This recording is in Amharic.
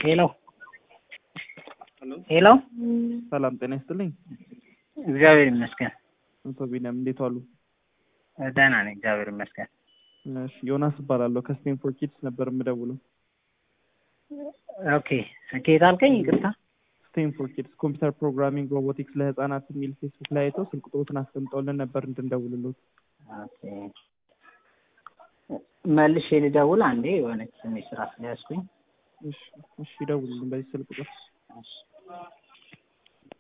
ሄሎ ሄሎ ሰላም ጤና ይስጥልኝ። እግዚአብሔር ይመስገን አቶ ቢኒያም እንዴት ዋሉ? ደህና ነኝ፣ እግዚአብሔር ይመስገን። እሺ ዮናስ እባላለሁ ከስቴንፎርድ ኪድስ ነበር የምደውለው። ኦኬ ከየት አልከኝ? ይቅርታ። ስቴንፎርድ ኪድስ ኮምፒውተር ፕሮግራሚንግ ሮቦቲክስ ለህፃናት የሚል ፌስቡክ ላይ አይተው ስልክ ቁጥሮትን አስቀምጠውልን ነበር እንድንደውልሎት። ኦኬ መልሼ ልደውል አንዴ፣ የሆነች ትንሽ ስራ ስለያዝኩኝ። እሺ እሺ፣ ይደውሉልን በዚህ ስልክ ቁጥር። እሺ